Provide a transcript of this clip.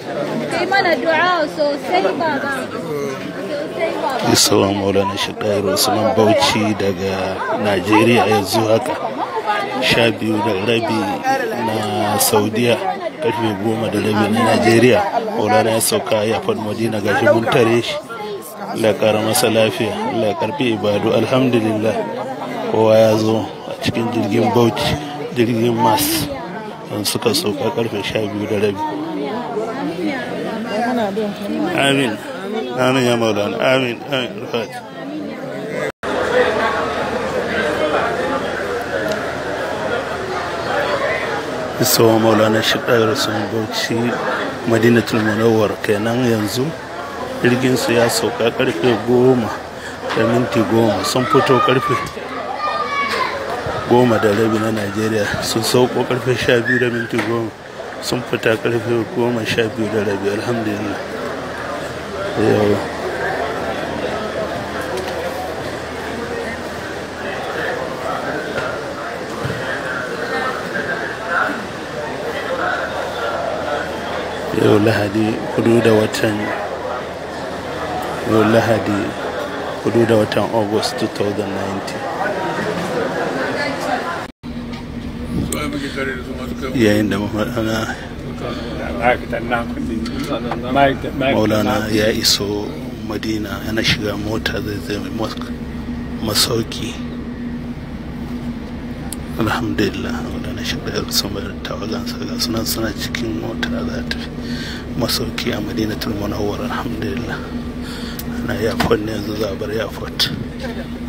kai mana du'a sosai baba sosai baba Isuwa Maulana Shaɗayar Usman Bauchi daga Najeriya yanzu haka sha biyu da rabi na Saudiya karfe goma da rabi na Najeriya Maulana ya sauka ya faɗi Madina gashi mun tare shi Allah ya ƙara masa lafiya Allah ya karfi ibadu alhamdulillah kowa ya zo a cikin jirgin Bauchi jirgin Mas don suka sauka karfe sha biyu da rabi Amin Amin ya Maulana Amin Amin Rufat Isawa Maulana Shiɗayar sun Bauchi Madinatul Munawwar kenan yanzu jirgin su ya sauka karfe goma da minti goma sun fito karfe goma da rabi na Najeriya sun sauko karfe sha biyu da minti goma sun fita karfe goma sha biyu da rabi alhamdulillah yau yau lahadi hudu da watan yau lahadi hudu da watan august 2019 yayin da maulana maulana ya iso madina yana shiga mota zai zai masauki alhamdulillah maulana shiga ya sama da tawagansa ga sunan suna cikin mota za ta masauki a madinatul munawwar alhamdulillah na airport ne yanzu za a bar airport